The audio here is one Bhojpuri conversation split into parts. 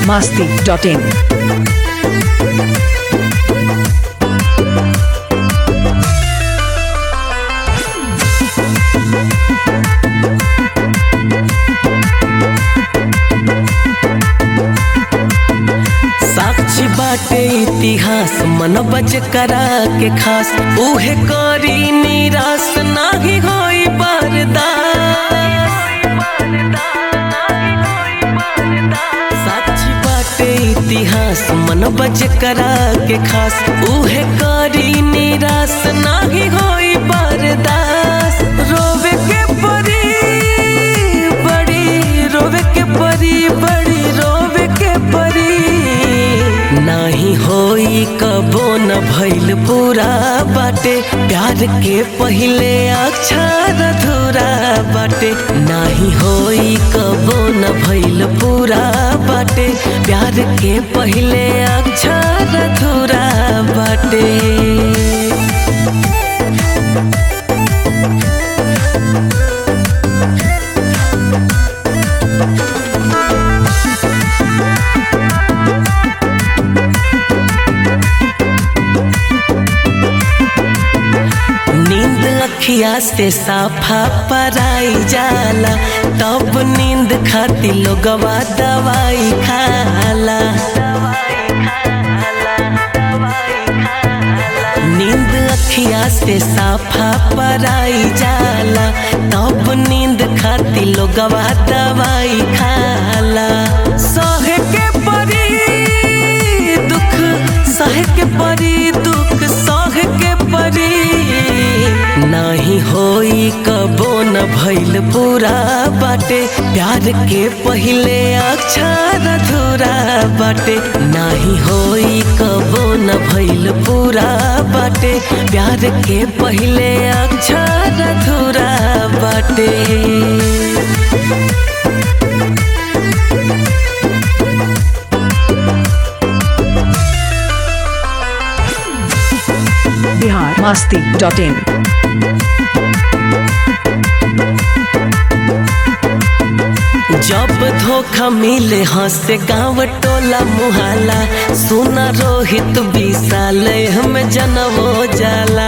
masti.in. साक्षी बाटे इतिहास मन बज करा के खास उहे करी निराश नाही होई बरदास साक्षी बाटे इतिहास मन बज करा के खास उहे करी निराश नाही होई बरदास रोवे के परी बड़ी रोवे के परी बड़ी रोवे के परी नाही होई कबो न भइल पूरा बाटे प्यार के पहिले अक्षर अधूरा बाटे नाही होई कबो न भइल पूरा बाटे प्यार के पहिले अक्षर अधूरा बाटे नींद अखिया से साफा पराई जाला तब नींद खाती लोगवा दवाई खाला नींद अखिया से साफा पराई जाला तब नींद खाती लोगवा दवाई खाला सहे के परी दुख सहे के परी दुख सहे के परी नाही होई कबो न भइल पूरा बाटे प्यार के पहिले अक्षर अधूरा बाटे नाही होई कबो न भइल पूरा बाटे प्यार के पहिले अक्षर अधूरा बाटे Bihar masti.in. जब धोखा मिले हंसे गाँव टोला मुहाला सुना रोहित विशाल हम जनवो जाला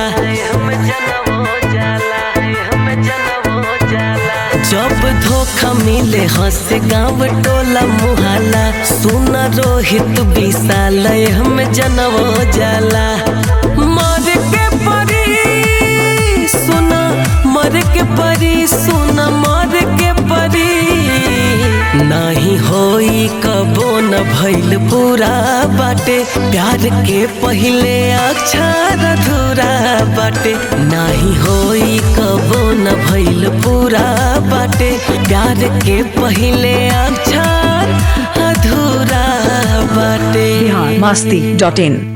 जब धोखा मिले हंसे गाँव टोला मुहाला सुना रोहित विशाल हम जनवो जाला मर के परी सुना मर के परी सुना मर के परी नाही होई कबो न भइल पूरा बाटे प्यार के पहिले अक्षर अधूरा बाटे नाही होई कबो न भइल पूरा बाटे प्यार के पहिले अक्षर अधूरा बाटे Bihar masti.in.